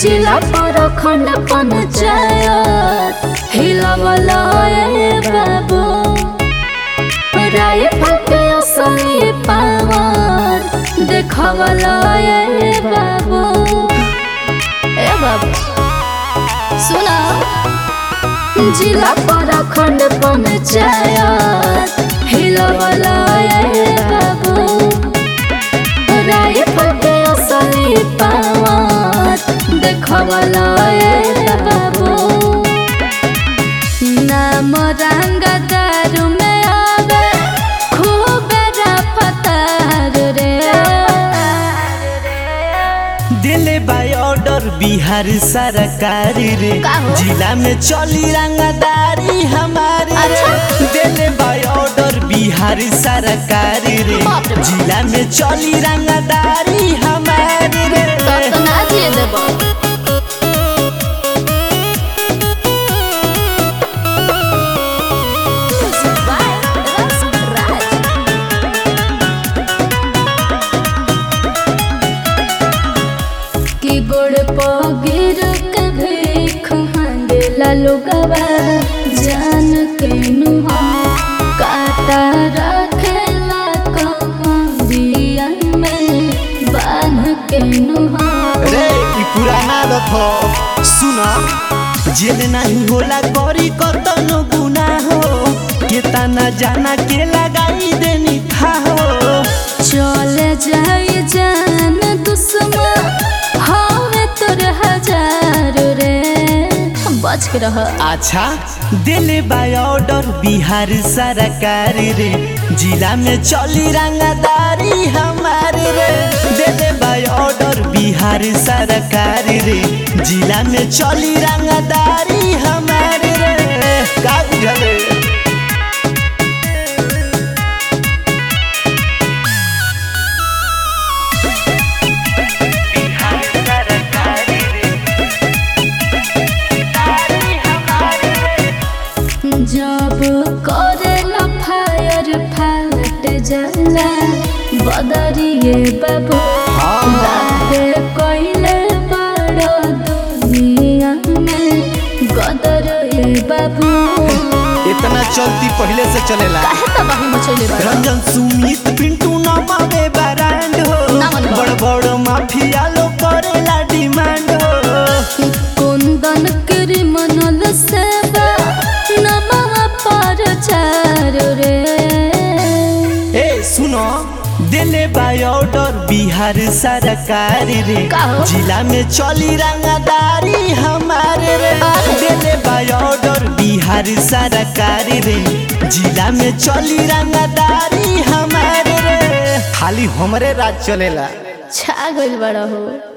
जिला पर खंड पंचायत हिलावला ए बाबू राय फटे असली पावर देखावला ए बाबू ए बाबू सुना जिला पर खंड पंचायत हिलावला ए बाबू राय फटे असली पावर देखावला ए बाबू नाम रंग दारू में आवे खूब रफ्तार रे दिले बाय ऑर्डर बिहार सरकार रे का हो? जिला में चली रंगदारी हमारे रे अच्छा। दिले बाय ऑर्डर बिहार सरकार रे बाप रे बाप। जिला में चली रंगदारी हमारे रे तब तो ना दिए देबो कि गोड़ पगिर के भीख मांगेला लोगवा जान के नुहा काटा रखेला कमरिया में बांध के नुहा रे ई पुराना रखो सुना जेल नहीं होला करी कतनो गुना हो केतना जाना के लगाई देनी था हो चले जाई जान दुश्मन हवे तोर हजार रे बच के रह अच्छा दिले बाय ऑर्डर बिहार सरकार रे जिला में चली रंगदारी हमारे रे दिले बाय ऑर्डर बिहार सरकार रे जिला में चली रंगदारी हमारे रे का बुझले जब करेला फायर फाट जाला बदरिए बाबू हाँ। बाते कइले बड़ दुनिया में गदर ए बाबू इतना चलती पहले से चलेला काहे तबाही मचैले बड़ रंजन सुमित पिंटू नमावे ब्रांड हो ना मनवा। बड़ बड़ माफिया लो करेला डिमांड हो कुंदन क्रिमिनल सेवा नमः पर चार रे ए सुनो दिले बाय ऑर्डर बिहार सरकार रे का हो? जिला में चली रंगदारी हमारे रे अरे। दिले बाय ऑर्डर बिहार सरकार रे जिला में चली रंगदारी हमारे रे खाली हमरे राज चलेला छा गइल बड़ा हो